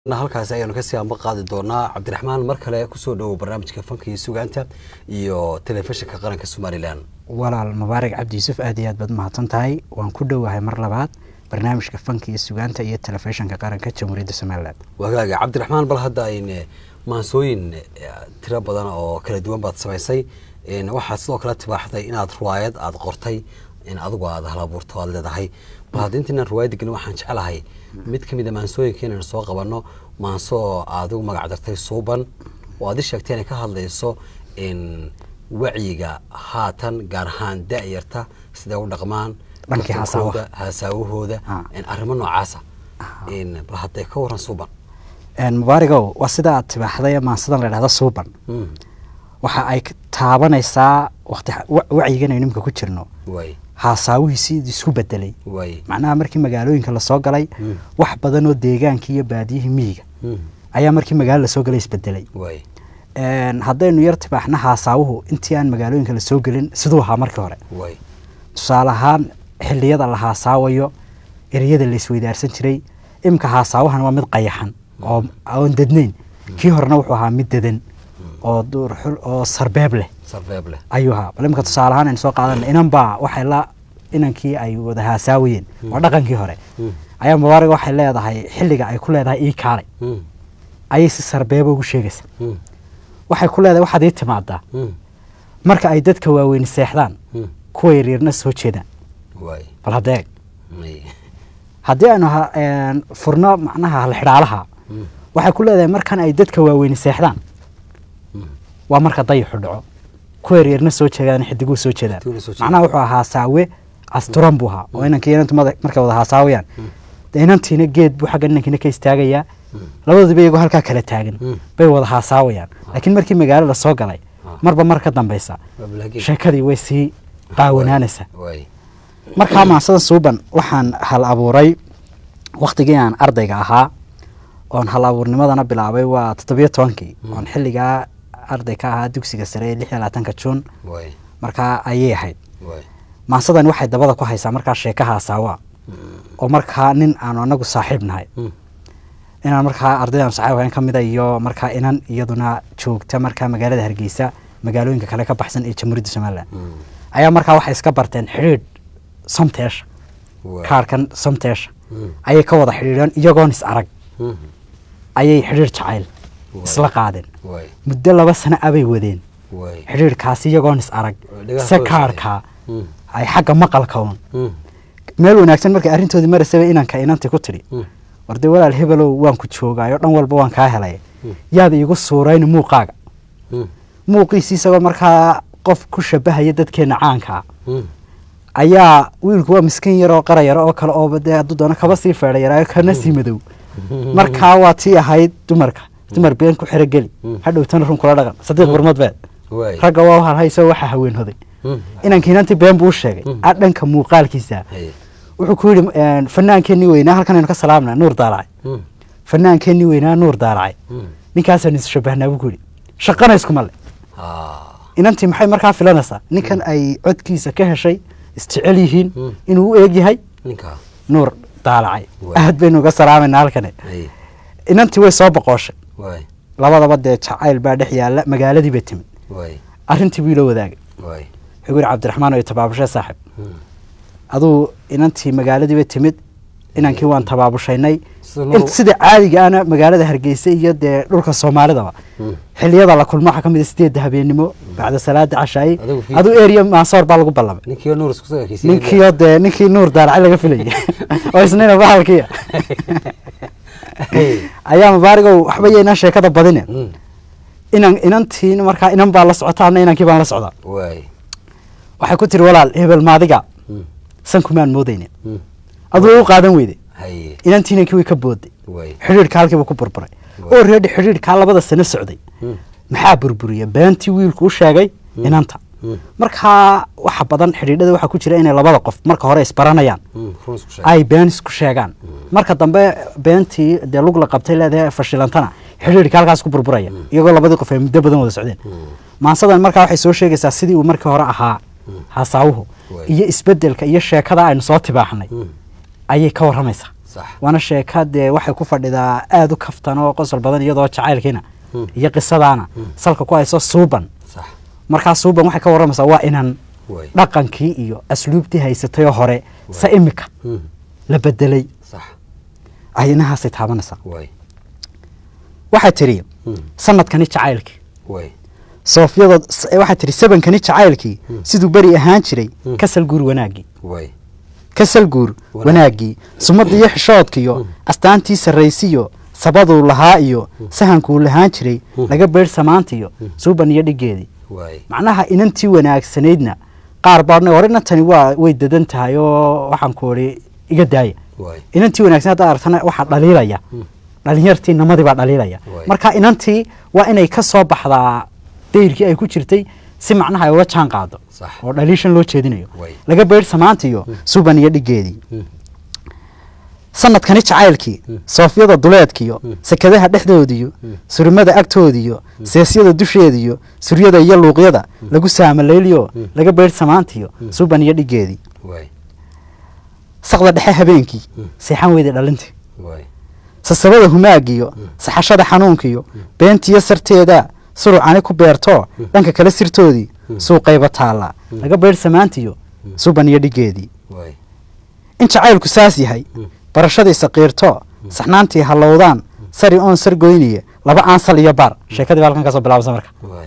halkaasi ayaanu kasii amba qaadi doonaa cabdiraxmaan mar kale kusoo dhowow barnaamijka fanka iyo sugaanta iyo telefishinka qaranka somalilan walaal mubaarak cabdi yuusuf aad iyo aad baad mahadsan tahay waan ku dhowahay mar labaad barnaamijka fanka iyo sugaanta iyo telefishinka qaranka jamhuuriyadda somalilan wagaaga cabdiraxmaan bal hadda ayne maansooyin tiro badan oo kala duwan baad samaysay waxaad sidoo kale tibaaxday inaad ruwaayad aada qortay in adigu aada halabuurto aad leedahay bal hadda intaynaan ruwaayadda gelin waxaan jeclahay mid ka mid a maansooyinka inaynu soo qabanno maanso oo adigu magac dartay suuban oo aad i sheegtay inay ka hadlayso wacyiga haatan gaar ahaan da-yarta siday u dhaqmaan Dhankii laftirkooda, haasaawahooda Ah. arrimo noocaasa bal hadday ka waran suuban mubaarigow waa sida aad tibaaxday maansadan la dhahda suuban Mm. waxa ay ka taabanaysaa waqti wa- wacyigan aynu imika ku jirno waay haasaawihii isku bedelay waay macnaha markii magaalooyinka lasoo galay Mm. wax badan oo deegaankii iyo baadiyihii miyiga Mm. ayaa markii magaalo lasoo galay isbedelay waay Een, haddaynu yar tibaaxna haasaawuhu intii aan magaalooyinka lasoo gelin siduu ahaa markii hore waay tusaale ahaan xilliyada la haasaawayo ereyada la isweydaarsan jiray imika haasaawahan waa mid qayaxan oo oon dadnayn kii horena wuxuu ahaa mid dadan oo duurxul oo sarbeeb leh sarbeeb leh ayuu ahaa bal imika tusaale ahaan aynu soo qaadana inan baa waxay la inankii ay wada haasaawayeen waa dhaqankii hore Mm. ayaa mubaarig waxay leedahay xilliga ay ku leedahay ii kaalay Mm. ayay si sarbeeba ugu sheegaysa Mm. waxay ku leedahay waxaad ii timaadaa Mm. marka ay dadka waaweyni seexdaan Mm. kuwa yaryarna soo jeedaan waay bal haddeeg May. haddii aynu ha- een, furno macnaha halxidhaalaha Mm. waxay ku leedahay markan ay dadka waaweyni seexdaan Mm. waa marka dayaxu dhaco kuwa yaryarna soo jeedaan xidiguhu soo jeedaan Xidiguhuna soo jeedaan. macnaha wuxuu ahaa saawe asturan buu ahaa oo inankii inantu mada- markay wada haasaawayaan dee inantiina geed buu xagga inankiina ka istaagayaa labaduba iyagoo halkaa kala taagan Mm. bay wada haasaawayaan laakiin markii magaalo lasoo galay Ah. marba mar ka dambeysa Waa balaagiin. sheekadii way sii qaawanaanaysaa waay markaa maansada suuban waxaan hal abuuray waktigii aan ardayga ahaa oon hal abuurnimadana bilaabay waa toddobiyo tobankii oon xilligaa arday ka ahaa dugsiga sare ee lix iyo labaatanka juun waay markaa ayay ahayd waay maansadani waxay dabada ku haysaa markaa sheeka haasaawa oo markaa nin aanu anagu saaxiib nahay Mm. inaan markaa ardaydan saaxiib ahayn ka mida iyo markaa inan iyaduna joogta markaa magaalada hargeysa magaalooyinka kale ka baxsan ee jamhuuriyadda somalilan Mm. ayaa markaa waxay iska barteen xidhiidh somteesha Waay. kaarkan somteesha Mm. ayay ka wada xidhiidheen iyagoon is arag Mm. ayay xidhiidh jacayl Waay. isla qaadeen waay muddo laba sano abay wadeen waay xidhiidhkaasi iyagoon is arag Oo dhagaha se ka kaarkaa Mm. ay xagga maqalka un Mm. meel wanaagsan markay arrintoodii marasaba inanka inantii ku tidhi Mm. war dee walaal hebelow waan ku joogaayo dhan walba waan kaa helay Mm. yaada iigu suurayni muuqaaga Mm. muuqiisi isagoo markaa qof ku shabahaya dadkeenna caankaa Mm. ayaa wiilku waa miskiin yaroo qara yaro oo kale ooba dee hadduu doono kaba sii feedha yaraayo kana sii madow markaa waa tii ahayd dumarka dumar been ku xero geli Mm. hadhowtana run kula dhaqan sadiiq barmad beed waay ragga waa halhayso waxaa haween hoday Mm. inankii inantii been buu u sheegay Mm. a dhanka muuqaalkiisa Haye. wuxuu ku yidhi een, fanaankeenii weynaa halkan aynu ka salaamna nuur daalacay Mm. fanaankeenii weynaa nuur daalacay Mm. ninkaasaan is shabahnaa buu ku yidhi shaqana iskuma le Ah. inantii maxay markaa filanaysaa ninkan ay codkiisa ka heshay isjecel yihiin Mm. inuu u eeg yahay ninkaa nuur daalacay Waay. aad baynu uga salaamayna halkani Haye. inantii way soo boqooshay waay labadaba dee jacayl baa dhex yaalla magaaladii bay timid waay arrintii buu ila wadaagay waay wuxuu yidhi cabdiraxmaan oo tabaabushay saaxib Mm. aduu inantii magaaladii bay timid inankii waan tabaabushaynay Sida loo- int sida caadiga ana magaalada hargeysa iyo dee dhulka soomaalidaba Mm. xiliyada la kulmo waxaa ka mid a sideedda habeenimo bacda salaada cashaayi Adigu fi- aduu eriya maasoor baa lagu ballamay ninkii nuur isku soo ekeysiiyey. ninkiio dee ninkii nuur daaracay laga filayay oo isnina bahalkiya Haye. ayaa mubaarigow waxba yaynaa sheekada badine Mm. inan inantiin markaa inan baa la socota ana inankii baan la socdaa waay waxay ku tiri walaal hebel maadiga Mm. san kumaan moodaynin Mm. aduu u qaadan weyday haye inantii inankii way ka booday waay xidhiidhka halkiiba ku burburay oo reedhi xidhiidhkaa labada sano socday Mm. maxaa burburiya beentii wiilku u sheegay inanta Mm. markaa waxa badan xidhiidhada waxaa ku jira inay labada qof marka hore isbaranayaan Mm. run isku sheeg ay been isku sheegaan marka dambe beentii dee lug la qabtay leedahay fashilantana xidhiidhka halkaas ku burburaya iyagoo labadii qof ay muddo badan wada socdeen maansadan markaa waxay soo sheegaysaa sidii uu markii hore ahaa hasaawuhu Waay. iyo isbedelka iyo sheekada aynu soo tibaaxnay Mm. ayay ka warramaysaa sax waana sheeka dee waxay ku fadhidaa aada u kaftan oo qosol badan iyadoo jacaylkiina Mm. iyo qisadaana Mm. salka ku hayso suuban sax markaa suuban waxay ka warramaysaa waa inan way dhaqankii iyo asluubtii haysatayoo hore se imika Mm. la bedelay sax ay inahaasay taabanaysaa way waxaa tidhi Mm. sanadkani jacaylkii way soofyada s- waxaa tidhi sabankani jacaylkii Mm. siduu beri ahaan jiray Mm. kasal guur wanaaggii way kasal guur Wanaag. wanaaggii sumadda iyo xishoodkiyo Mm. astaantii sarraysiyo sabaduu lahaa iyo sahankuu lahaan jiray Mm. laga beydh samaantiyo Mm. suuban iyo dhiggeedii way macnaha inantii wanaagsanaydna qaar baadna hore inantani waa way dadan tahay oo waxaan ku odhi iga daaya way inantii wanaagsan hadda aragtana waxaa dhaliilaya Mm. dhalinyartii namadii baa dhaliilaya Waay. marka inantii waa inay ka soo baxdaa dayrkii ay ku jirtay si macnaha ay ula jaan qaado Sax. oo dhaliishan loo jeedinayo Waay. laga beydh samaantiyo suban iyo dhiggeedii Mm. sanadkani jacaylkii Mm. soofyada duleedkiyo Mm. sekadaha dhexdoodiyo Mm. surimada agtoodiyo seesyada dusheediyo suryada iyo luuqyada lagu saamalayliyo Mm. laga beydh samaantiyo Mm. suban iyo dhiggeedii way saqda dhexe habeenkii Mm. seexan weyday dhalintii way sasabada humaagiyo saxashada xanuunkiyo beentiyo sarteeda surucani ku beerto dhanka kale sirtoodii suuqayba taalla laga beydh samaantiyo suban iyo dhiggeedii way in jacaylku saas yahay Mm. barashadii saqiirto saxnaantii hallowdaan sari oon sargoyniye laba aansal iyo baar sheekadii baa halkan kasoo bilaabasa marka way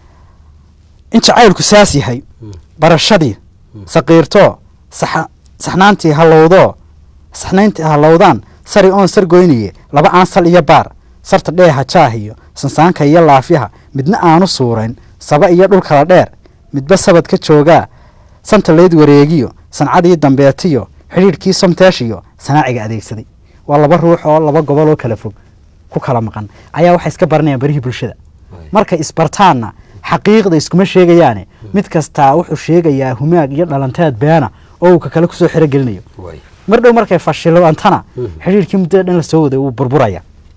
in jacaylku saas yahay Mm. barashadii saqiirto saxa- saxnaantii hallowdo saxnayntii hallowdaan sari oon sargoyniye laba aansal iyo baar sarta dheeha jaahiyo sansaanka iyo laafyaha midna aanu suurayn saba iyo dhul kala dheer midba sabad ka joogaa santa leyd wareegiyo sancadii dambeetiyo xidhiidhkii somteeshiyo sanaaciga adeegsaday waa laba ruux oo laba gobol oo kala fog ku kala maqan ayaa waxay iska baranayaan barihii bulshada Waay. markay isbartaanna xaqiiqda iskuma sheegayaane mid kastaa wuxuu sheegayaa humaag iyo dhalanteed beena oo uu ka kale kusoo xiro gelinayo way mar dhow markay fashilantana Mhm. xidhiidhkii muddada dhan lasoo waday wuu burburaya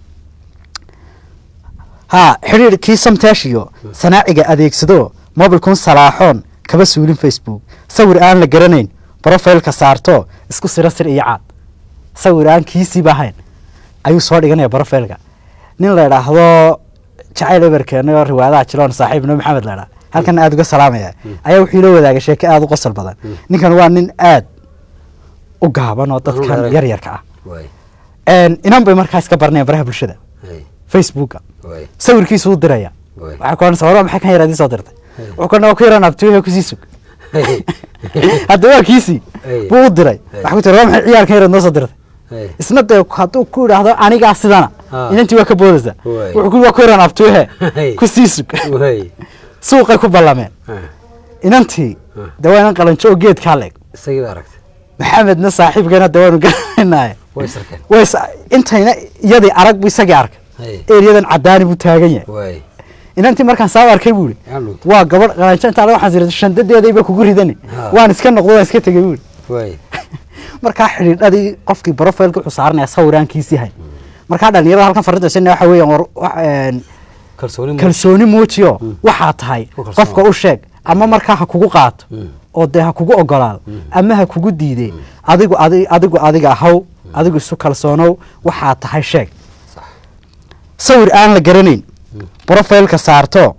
haa xidhiidhkii samteeshiyo sanaaciga adeegsado mobilkun salaaxoon kaba suulin facebook sawir aan la garanayn brofailka saarto isku siro sir iyo caad sawir aan kiisiiba ahayn ayuu soo dhiganaya brofailka nin la idhaahdo jacayl eberkeenay oo riwaayadaha jiloon saaxiib nabi maxamed la idhaa halkan aada uga salaamaya ayaa wuxuu ila wadaagay sheeko aada u qosol badan ninkan waa nin aad u gaaban oo dadkan Ruuxa yar yarka ah way Een, inan bay markaas ka baranayaan baraha bulshada hay facebooka way sawirkiisu u diraya way waxaa ku odhanaysa warba maxay kan yaraad ii soo dirtay Hey. wuxuu kana waa ku yaraan abtiyo kusii sug hay hadda waa kiisii Hey. buu u diray Hey. waxaa ku tiri waa maxay ciyaarkan yaraad noo soo dirtay hay isna dee hadduu ku idhaahdo anigaa sidana Ah. inantii waa ka boodaysa Way. wuxuu ku waa ku yaraan abtiyohe Hey. kusii sug way suuqay ku ballameen Ah, inantii Ah. dee waa inan qalanjo oo geedkaa leeg isagii baa aragtay maxamedna saaxiibkeena dee waanu garanaynaaye way sarkeen ways intayna iyadii arag bu isagii arkay hay eryadan cadaani buu taagan yahay way inantii markaan saa u arkay buu ihi yaa dhunta waa gabadh qalanjo intaa waxaan sirata shandadeedayba kugu ridani Ha. waan iska noqdo waan iska tegay buu ihi way markaa xidhiidhadii qofkii brofailka wuxuu saaranaya sawiraankiisii hay markaa dhalinyarada halkan farrinta sina waxa weeyaan war wax- een, kalsooni mu- kalsooni muujiyo waxaa tahay Ku kalsoon. qofka u sheeg ama markaa ha kugu qaato Mm. oo dee ha kugu ogolaado ama ha kugu diide adigu adi- adigu adiga ahaw adigu isu kalsoonow waxaa tahay sheeg sax sawir aan la garanayn brofailka saarto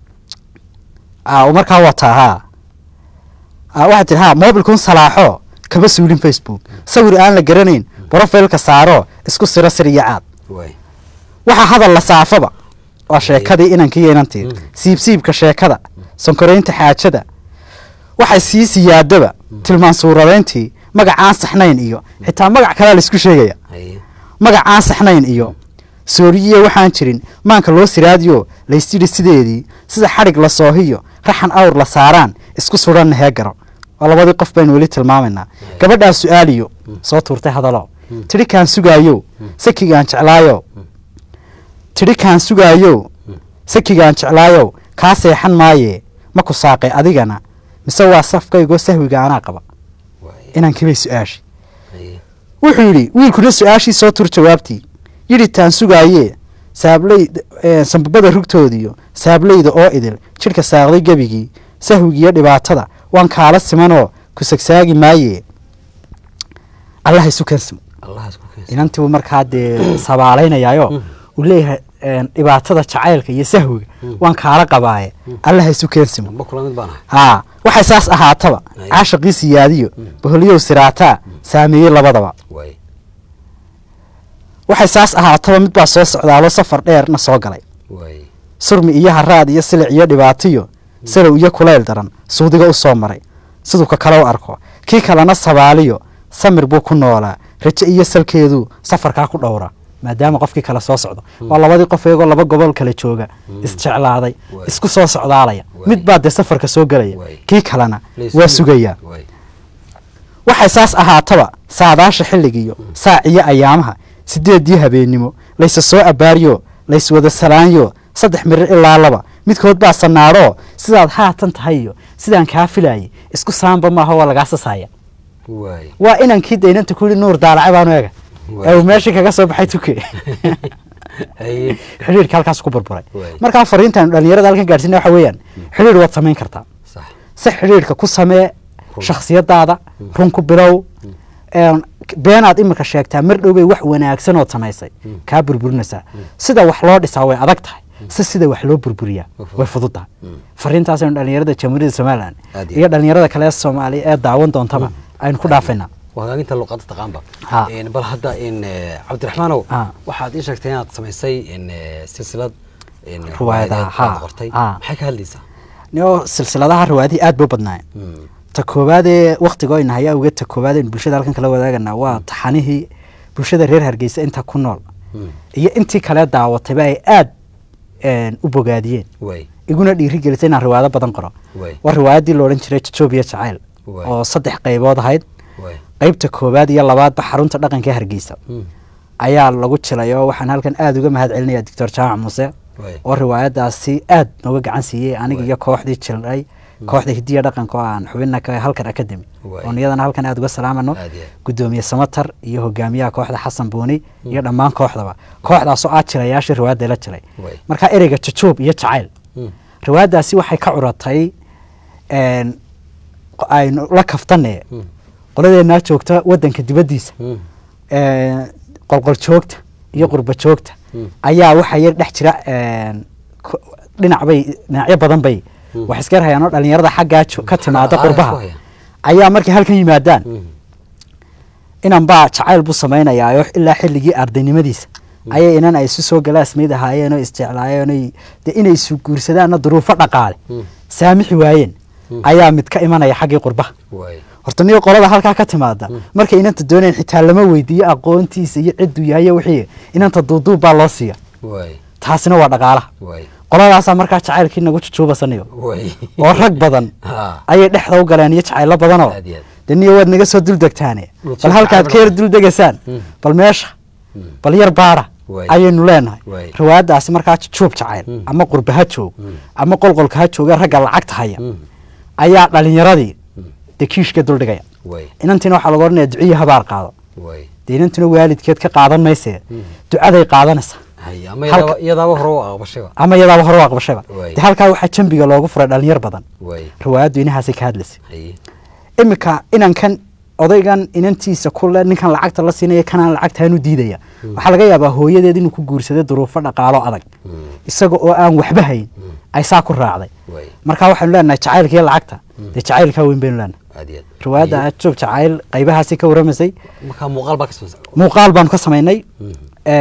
Ah, markaa wataa haa Ah, waxaa tiri ha mobilkun salaaxo kaba suulin facebook sawir aan la garanayn brofailka saaro isku siro sir iyo caad way waxaa hadal la saafaba waa sheekadii inankiiyo inantii Mm. siibsiibka sheekada sankoraynta xaajada waxay sii siyaadaba tilmaan suuradayntii magacaan saxnayn iyo xitaa magac kalea laisku sheegaya hay magacaan saxnayn iyo sooriyiya waxaan jirin maanka loo siraadiyo laystidhi sideedii sida xadhig la soohiyo raxan awr la saaraan isku sudhanna hee garo waa labadii qof baynu weli tilmaamaynaa gabadhaa su-aaliyo soo tuurtay hadalo tidhi kaan sugaayo sakigaan jeclaayo tidhi kaan sugaayo sakigaan jeclaayo kaa seexan maaye ma ku saaqay adigana mise waa safkaygoo sahwiga anaa qaba way inankibay su-aashi hay wuxuu yidhi wiilkuna su-aashii soo tur jawaabtii yidhi taan sugaayee saabley eh, sambabada rugtoodiyo saableyda oo idil jidhka saaqday gebigii sahwigiiyo dhibaatada waan kaala simanoo ku sagsaagi maaye allaha isu kansimo allahaas ku inantii buu markaa dee sabaalaynayaayo uu leeyahay een, dhibaatada jacaylka iyo sahwiga waan kaala qabaaye allaha isu keensimo ma kula mid baan ahay haa waxay saas ahaataba Ay. caashaqii siyaadiyo boholyow siraataa saameeyey labadaba waay waxay saas ahaataba mid baa soo socdaalo safar dheerna soo galay waay surmi iyo haraad iyo silic iyo dhibaatiyo salow iyo kulayl daran suudiga u soo maray siduu ka kale u arko kii kalena sabaaliyo samir buu ku noolaa raje iyo salkeeduu safarkaa ku dhowra maadaama qofkii kale soo socdo waa labadii qof iyagoo laba gobol kale jooga isjeclaaday Waay. isku soo socdaalaya Waay. mid baa dee safarka soo gelaya Waay. kii kalena Leys- waa sugayaa waay waxay saas ahaataba saadaasha xilligiiyo saaciyo ayaamaha sideedii habeennimo layse soo abaariyo layswada salaanyo saddex mirir ilaa laba midkood baa sanaadhoo sidaad haatan tahay iyo sidaan kaa filayay isku saamba maaha waa lagaa sasaya waay waa inankii daynanta ku yidhi nuur daalace baanu eega Waay. ee uu meeshii kaga soo baxay tuke haye xidhiirka halkaas ku burburay Waay. markaa fariintan dhalinyarada halkan gaadhsiina waxa weeyaan xidhiir waad samayn kartaa sax si xidhiirka ku samee Run. shakhsiyadaada run ku bilow een, beenaad iminka sheegtaa mar dhowbay wax wanaagsan ood samaysay kaa burburinaysaa sida wax loo dhisaa way adag tahay si sida wax loo burburiyaa Way fudud. way fudud tahay Mm. fariintaasaynu dhalinyarada jamhuuriyadda somalilan Aad iyo iyo dhalinyarada kale ee soomaaliya ee daawan doontaba aynu ku dhaafaynaa waa hagaaginta luqadda taqaanba Ha. Een, bal hadda in eh, cabdiraxmaanow Ha. waxaad ii sheegtay inaad samaysay in eh, silsilad in Riwaayadaha, riwaayadeed ha, aad qortay ha. maxay ka hadlaysaa nio silsiladaha riwaayadihii aad bay u badnaayeen Mm. ta koowaadee wakhtiga ayna hayaa awgeed ta koowaad aynu bulshada halkan kala wadaaganaa waa taxanihii bulshada reer hargeysa inta ku nool Mm. iyo intii kale daawatayba ay aad een, u bogaadiyeen waay iguna dhiiri gelisay inaan riwaayado badan qoro waay waa riwaayaddii la odhan jiray jajoobiya jacayl Waay. oo saddex qaybood ahayd waay qaybta koowaad iyo labaadba xarunta dhaqanka ee hargeysa Mm. ayaa lagu jilay oo waxaan halkan aada uga mahad celinaya doctor jaamac muuse waay oo riwaayadaasi aad nooga gacan siiyey aniga Waay. iyo kooxdii jilay kooxda hidiya dhaqanka oo aan xubina ka halkan academy Waay. oon iyadana halkan aada uga salaamano Aad iyo aad. gudoomiye samatar iyo hogaamiyaha kooxda xasan buuni iyo dhammaan kooxdaba kooxdaasoo aad jilayaashii riwaayadda la jilay Waay. marka ereyga jajoob iyo jacayl Mm. riwaayaddaasi waxay ka curatay een, qo- aynu la kaftane Mm. qoladeenaa joogta wadanka dibaddiisa Mm. een, qolqol joogta iyo qurba joogta Mm. ayaa waxaa yar dhex jira een, ko- dhinac bay dhinacyo badan bay Mm. wax iska hayaan oo dhalinyarada xaggaa jo- ka timaada Xagga qurbaha isku haya. ayaa markay halkan yimaadaan Mm. inan baa jacayl buu samaynayaa ilaa xilligii ardaynimadiisa ayay inan ay isu soo galaasmayd ahaayeen oo isjeclaayeen oy- dee inay isu guursadaanna duruufo dhaqaale Mm. saamixi waayeen Mm. ayaa mid ka imanaya xaggii qurbaha waay horta niyo qolada halkaa ka timaada markay inanta doonayn xitaa lama weydiiyo aqoontiisa iyo cidduu yahay iyo wixii inanta duuduub baa loo siiya waay taasina waa dhaqaalaha waay qoladaasaa markaa jacaylkii nagu jujuubasanayo waay oo rag badan Ha. ayay dhexda u galeen iyo jacaylo badanoo Aad iyo aad. dee niyo waad naga soo duldegtaane Dhul bal halkaad jacayl ka yar duldegaysaan Mm. bal meesha Mm. bal yar baara Waay. ayaynu leenahay Waay. riwaayaddaasi markaa jujuub jacayl Mm. ama qurba ha joog Mm. ama qolqolka ha jooga ragga lacagta haya Mm. ayaa dhalinyaradii Mm. dee kiishka duldhigaya waay inantiina waxaa laga odhanaya duciyi habaar qaado waay dee inantuna waalidkeed ka qaadan maysee Mm. ducaday qaadanaysaa hay ama Halka- iyadaaba iyadaaba hore u aqbashayba ama iyadaaba hore u aqbashayba Waay. dee halkaa waxaa jambiga loogu furay dhalinyar badan waay riwaayaddu inahaasay ka hadlaysay hay iminka inankan odaygan inantiisa kule ninkan lacagta la siinaya kanaan lacagtaanu diidaya waxaa laga yaabaa hooyadeed inuu ku guursaday duruufo dhaqaalo adag Mm. isaga oo aan waxba hayn ay saa ku raacday waay marka waxaynu leenahay jacaylka iyo lacagta dee jacaylkaa weyn baynu leenahay aad iyo aad riwaayadda ajoog jacayl qaybahaasi ka waramaysay markaa muuqaal baa ka samaysan muuqaal baanu ka samaynay Mm.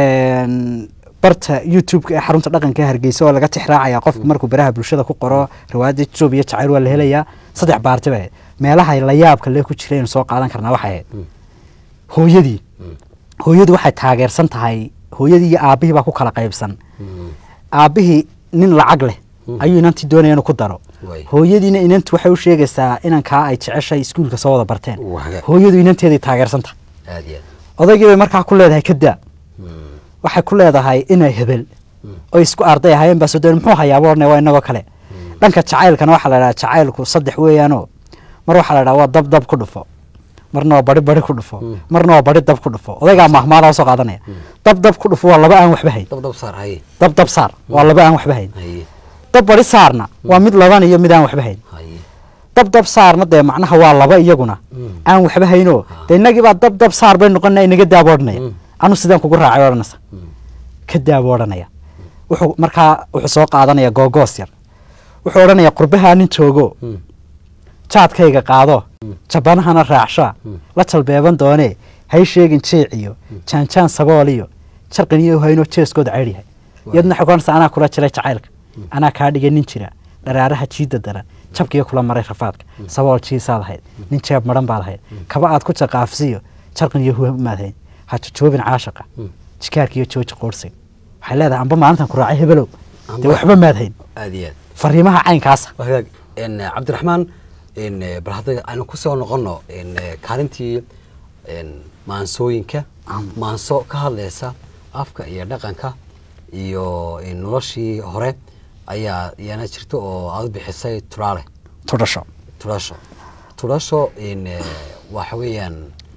een, barta youtube-ka ee xarunta dhaqanka ee hargeysa oo laga tixraacaya qofku markuu baraha bulshada ku qoro riwaayadda joob iyo jacayl waa la helayaa saddex baarti bay ahayd meelaha la yaabka lee ku jira aynu soo qaadan karnaa waxay ahayd Mm. hooyadii Mm. hooyadu waxay taageersan tahay hooyadii iyo aabbihii baa ku kala qaybsan Mm. aabbihii nin lacag leh Mm. ayuu inantii doonaya inuu ku daro Waay. hooyadiina inantu waxay u sheegaysaa inankaa ay jeceshay iskuulka soo wada barteen Waga. hooyadu inanteeday taageersan tahay aad iyo aad odaygii bay markaa ku leedahay kadaa Mm. waxay ku leedahay inay hebel Mm. oo isku arday ahaayeen baa soo doon muxuu hayaaba orne waa inagoo kale dhanka jacaylkana waxaa la dhahaa jacaylku saddex weeyaanoo mar waxaa la dhahaa waa dab dab ku dhufo marna waa bari bari ku dhufo Mm. marna waa bari dab ku dhufo odaygaa mahmaala soo qaadanaya dab dab ku dhufo waa laba aan waxba hayn dab dab saar haye dab dab saar waa laba aan waxba hayn haye dab bari saarna waa mid laban iyo mid aan waxba hayn haye dab dab saarna dee macnaha waa laba iyaguna Mm. aan waxba haynoo dee inagii baa dab dab saar bay noqona inaga daaboodhnaya Mm. anu sidaan kugu raacay odhanaysa ka daabo odhanaya wuxuu markaa wuxuu soo qaadanaya googoos yar wuxuu odhanaya qurbahaa nin joogo jaadkayga qaado jabanahana raacshaa la jalbeeban doonee hay sheegin jeeciyo jaanjaan sabooliyo jarqiniyo haynoo jeeskooda ceydyahay iyadna waxay kuhanaysa anaa kula jiray jacaylka anaa kaa dhigay nin jira dharaaraha jiida daran jabkiyo kula maray rafaadka sabool jiisaad ahayd nin jeeb madhan baad ahayd kaba aad ku jaqaafsiyo jarqin iyo humaad hayn ha jojoobin caashaqa jikaarkiiyo jooji qoorsiga waxay leedahay amba maalintan ku raacay hebelow dee waxba maad hayn aad iyo aad fariimaha caynkaasa waa hagaag n cabdiraxmaan n bal hadda aynu ku soo noqono n kaalintii n maansooyinka maanso ka hadlaysa afka iyo dhaqanka iyo n noloshii hore ayaa iyana jirta oo aad u bixisay turaale tudhasho turasho turasho n waxa weeyaan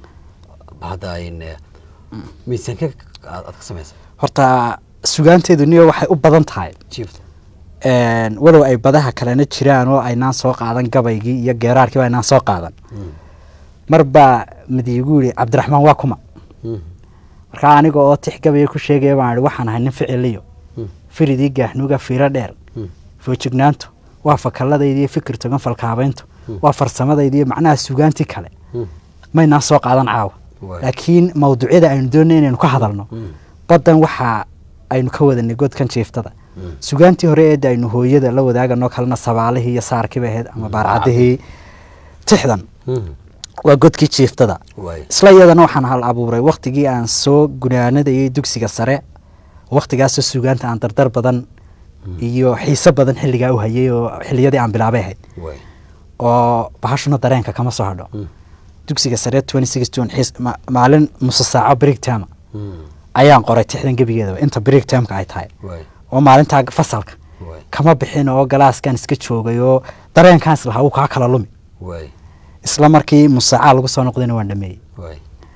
bal hadda n miisaanka aad aad ka samaysa horta sugaanteedu niyo waxay u badan tahay jiifta een, walow ay badaha kalena jiraan oo aynaan soo qaadan gabaygii iyo geeraarkiiba aynaan soo qaadan mar baa madiigu yidhi cabdiraxmaan waa kuma markaa aniga oo tix gabaya ku sheegaya baan idhi waxaan ahay nin ficiliyo firidii gaaxnuuga fiiro dheer foojignaantu waa fakalladayda iyo fikir togan falkaabayntu waa farsamadayda iyo macnaha sugaantii kale maynaan soo qaadan caawa Waay. laakiin mawduucyada aynu doonay inaynu ka hadalno baddan waxa aynu ka wadanay godkan jiiftada sugaantii hore eedda aynu hooyada la wadaagano kalena sabaalihii iyo saarkiiba ahayd ama baarcadihii tixdan waa godkii jiiftada waay isla iyadana waxaan hal abuuray waktigii aan soo gunaanadayay dugsiga sare waktigaasoo sugaanta aan dardar badan iyo xiise badan xilligaa u hayay oo xilliyadii aan bilaabay ahayd waay oo bahashuna dareenka kama soo hadho dugsiga sare 2016 xiis- ma- maalin musa saaco break time ayaan qoray tixdan gebigeedaba inta break timeka ay tahay waay oo maalintaa fasalka waay kama bixin oo galaaskan iska joogay oo dareenkaan islahaa uu kaa kala lumi waay isla markii musaacaa lagu soo noqdayna waan dhameeyey waay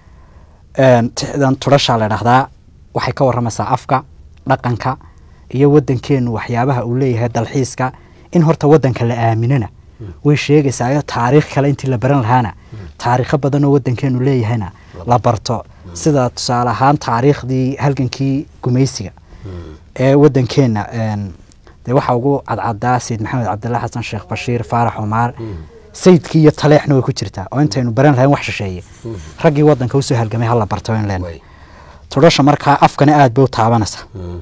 een, tixdan tudhashaa la dhahdaa waxay ka waramaysaa afka dhaqanka iyo wadankeenu waxyaabaha uu leeyahay dalxiiska in horta wadanka la aaminana way sheegaysaa iyo taariikh kale intii la baran lahaana taariikho badan oo wadankeenu leeyahayna la barto sida tusaale ahaan taariikhdii halgankii gumaysiga ee wadankeena een, dee waxaa ugu cadcadaa sayid maxamed cabdillah xasan sheekh bashiir faarax cumaar sayidkii iyo taleexna way ku jirtaa oo intaynu baran lahayn wax shisheeye raggii wadanka usoo halgamay hala barto in leen waay tudhasha markaa afkana aad bay u taabanaysaa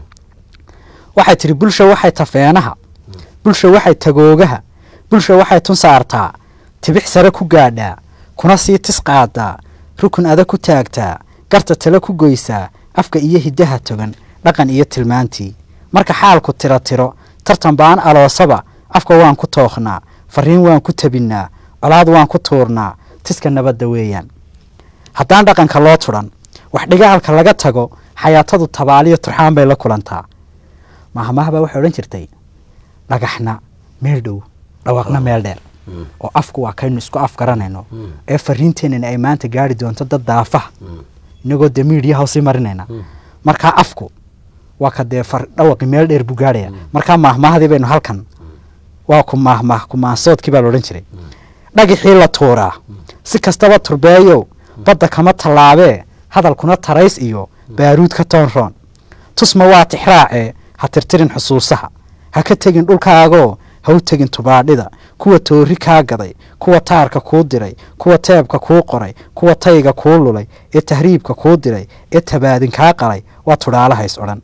waxay tidhi bulsha waxay tafeenaha bulsha waxay tagoogaha bulsha waxay tun saartaa tibix sare ku gaadhaa kuna sii tis qaadaa rukun adag ku taagtaa garta tale ku goysaa afka iyo hiddaha togan dhaqan iyo tilmaantii marka xaalku tiro tiro tartan baan aloosaba afka waan ku tookhnaa fariin waan ku tabinnaa colaad waan ku tuurnaa tiska nabadda weeyaan haddaan dhaqanka loo tudhan wax dhigaalka laga tago xayaatadu tabaaliyo turxaan bay la kulantaa mahmahbaa waxay odhan jirtay dhagaxna meel dhow dhawaaqna meel dheer oo afku waa kaynu isku afgaranayno ee fariinteenana ay maanta gaari doonto dad daafaha inagoo dee miidhiyaha usii marinayna markaa afku waa ka dee far dhawaqi meel dheer buu gaarhaya markaa maahmaahadii baynu halkan waa ku maahmaah kumaansoodkii baa laodhan jiray dhagixii la tuuraa si kastaba turbeeyow badda kama tallaabee hadalkuna tarays iyo baaruud ka toonroon tusma waa tixraacee ha tirtirin xusuusaha ha ka tegin dhulkaagoo ha u tegin tubaadhida kuwa toori kaa gaday kuwa taarka kuu diray kuwa teebka kuu qoray kuwa tayga kuu lulay ee tahriibka kuu diray ee tabaadin kaa qalay waa tudhaalahays odhan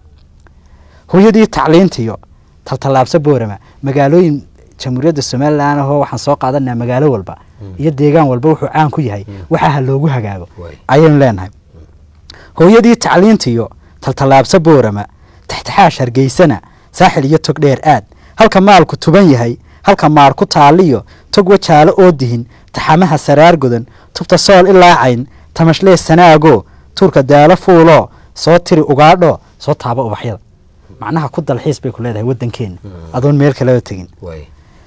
hooyadii tacliintiyo taltallaabsa boorama magaalooyin jamhuuriyadda somalilan ahoo waxaan soo qaadanaa magaalo walba iyo deegaan walba wuxuu caan ku yahay waxaa ha loogu hagaago Waay. ayaynu leenahay hooyadii tacliintiyo taltallaabsa boorama taxtaxaash hargeysana saaxil iyo tog dheer aad halka maalku tuban yahay halka maar ku taaliyo tog wajaalo oo dihin taxamaha saraar godan tubta sool ilaa cayn tamashlee sanaago tuurka daalo fuuloo soo tiri ugaadho soo taaba ubaxyada macnaha ku dalxiis bay ku leedahay wadankeena adoon meel kaleba tegin waay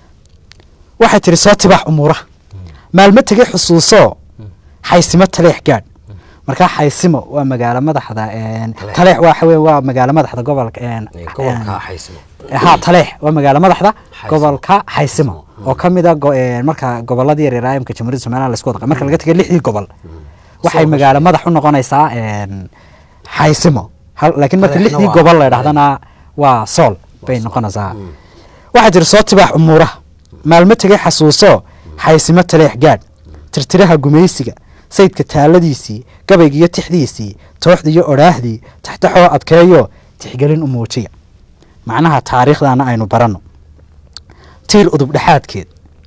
waxay tihi soo tibaax umuuraha maalmo tegay xusuusoo xaysimo taleex gaadh markaa xaysimo waa magaalo madaxda een, Taleex. taleex waxa weeye waa magaalo madaxda gobolka een, Ee, gobolka een, xaysimo ha taleex waa magaalo madaxda Xaysimo. gobolka xaysimo oo ka mid a go- een, marka goboladii yaryar imka jamhuuriyadda somaliland laisku wada marka laga tegay lixdii gobol waxay Soo magaalo madax u noqonaysaa een, xaysimo hal- laakiin marka Taleexna lixdii waa- gobol la idhahdana waa sool bay sool. noqonaysaa Mm. waxaa jira soo tibaax umuuraha maalmo tegay xasuuso xaysimo taleex gaadh tirtiraha gumaysiga sayidka taaladiisii gabayga iyo tixdiisii tooxda iyo odhaahdii taxtaxoo adkeeyo tixgelin u muujiya macnaha taariikhdana aynu baranno tiir udubdhexaadkeed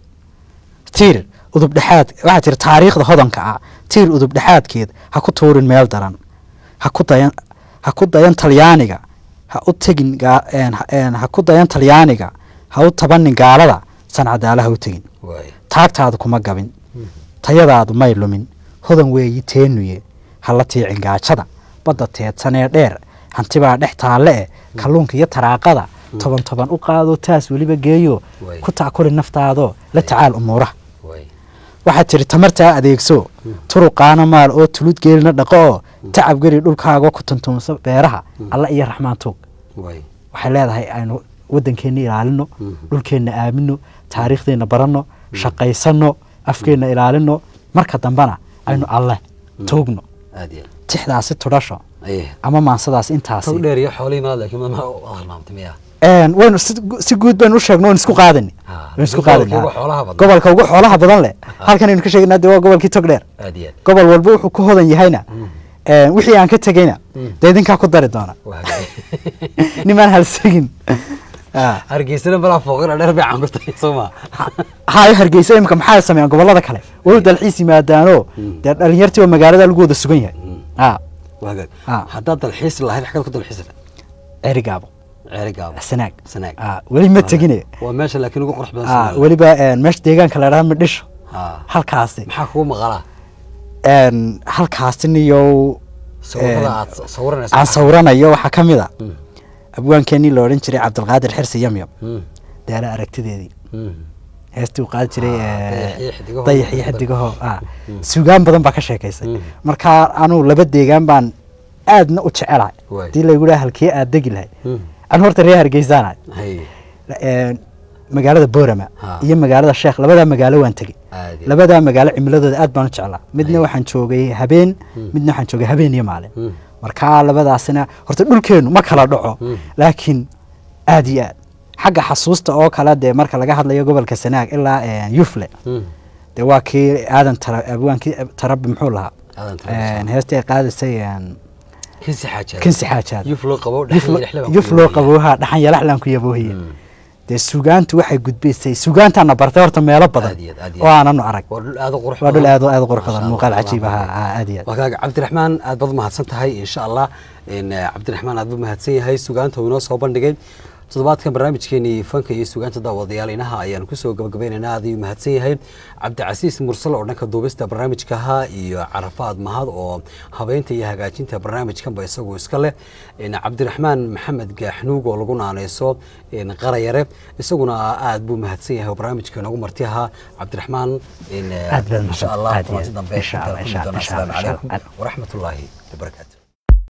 tiir udubdhexaad waxaa jira taariikhda hodanka ah tiir udubdhexaadkeed ha ku tuurin meel daran ha ku dayan ha ku dayan talyaaniga ha u tegin gaa- een, ha- een, ha ku dayan talyaaniga ha u tabanin gaalada sancadaala ha u tegin waay taagtaadu kuma gabin tayadaadu may lumin hodan weeyi teenuye hala tiicin gaajada badda teedsanee dheer hantibaa dhex taalle eh kalluunka iyo taraaqada toban toban u qaado taas weliba geeyo Way. ku taakuli naftaadoo la tacaal umuuraha waay waxaad tiri tamartaa adeegso turuqaana maal oo tulud geelina dhaqo oo tacab geli dhulkaaga ku tuntuunso beeraha alla iyo raxmaan tuug waay waxay leedahay aynu waddankeenna ilaalino Mhm. dhulkeenna aamino taariikhdeenna baranno shaqaysanno afkeenna ilaalino marka dambena aynu alle tuugno aad iyo tixdaasi tudhasho aye ama maansadaas intaasi tog dheer iyo xoolihii maad laakiin ma halmaamtay miya Een, waynu si si guud baynu u sheegno waynu isku qaadani Ha, waynu isku gobolka qaadani ugu ha. xoolaha badan. gobolka ugu xoolaha badan leh halkan aynu ka sheegnaa dee waa gobolkii togdheer aad iyo aad gobol walba wuxuu ku hodan yahayna een, wixii aan ka tegeyna Mm. dee idinkaa ku dari doona waa hagaag nimaan halsegin Ah. hargeysana balaa fooqina dheer bay cangurtay soo ma hayo hargeysa imika maxaa sameeyaan gobolada kale way dalxiis yimaadaanoo Mm. dee dhalinyartii oo magaalada lagu wada sugan yahay Mm. ah waa hagaag Ah. haddaad dalxiis lahayd xagad ku dalxiis lahayd cerigaabo ceeri gaabo sanaag sanaag ah weli ma tegine waa meesha laakiin ugu qurux badan ah Soomaaliya. weliba een, meesha deegaanka la dhaha midhisho Ha. halkaasi maxaa kugu maqalaa een, halkaasi niyow sawirada een, aad sawiranayso aan sawiranayo waxaa ka mid a Mm. abwaankeenii la odhan jiray cabdilqaadir xirsi yamyam Mm. daala aragtideedii Mm. heestii uu qaadi jiray Ah, ee, dayax iyo xidigaho. dayax iyo xidigaho ah Mm. suugaan badan baa ka sheekaysay Mm. marka anuu laba deegaan baan aadna u jecelahay Waay. hadii laygu dhaha halkee aad degi lahay Mm. anu horta reer hargeysaanahay Hay. Een, magaalada boorama Ha. iyo magaalada sheekh labadaa magaalo waan tegey Aad iyo- labadaa magaalo cimiladooda aad baan u jeclaa midna Ay. waxaan joogay habeen Mm. midna waxaan joogay habeen iyo maalin Mm. marka labadaasina horta dhulkeenu ma kala dhaco Mm. laakiin aad iyo aad xagga xasuusta oo kale dee marka laga hadlayo gobolka sanaag ilaa een, yufle Mm. dee waa kii aadan tara abwaankii tarabi muxuu lahaa Aadan Tarabi, Een, heestii ay qaadaysay een, kinsi xaajaad kinsi xaajaad yuf loo qabo Yuf dhexda lo- dhexda baan yuf ku loo leeyahay. qabooha dhaxan yalaxlaan ku yaboohiye Mm. dee sugaantu waxay gudbaysay sugaantaana bartay horta meelo badan Aad iyo aad, aad iyo oo aad. aananu arag waa dhul aad u qurux waa dhul badan. aad u aad u qurux Masha badan Allah, muuqaal Allah cajiib Allah. ahaa ah, aad iyo aad waa kaaga cabdiraxmaan aad baad mahadsan tahay insha allah in eh, cabdiraxmaan aad buu mahadsan yahay sugaanta uu inoo soo bandhigay toddobaadkan barnaamijkeenii fanka iyo sugaanta daawadayaal inaha ayaan kusoo gabagabaynaynaa aad ayuu mahadsan yahay cabdicasiis mursal oo dhanka duubista barnaamijkaha iyo carafaad mahad oo habeynta iyo hagaajinta barnaamijkanba isagu iska leh in cabdiraxmaan maxamed gaaxnuug oo lagu naaneyso in qarayare isaguna aad buu mahadsan yahay oo barnaamijka inoogu marti ahaa cabdiraxmaan in eh, Aad baad insha mahadsan- allah aad iyo kulanti aad. dambe Insha Allah, intaan insha kulmi doona. Allah, insha asalaamu Allah, calaykum insha Allah. waraxmatullaahi wabarakaatu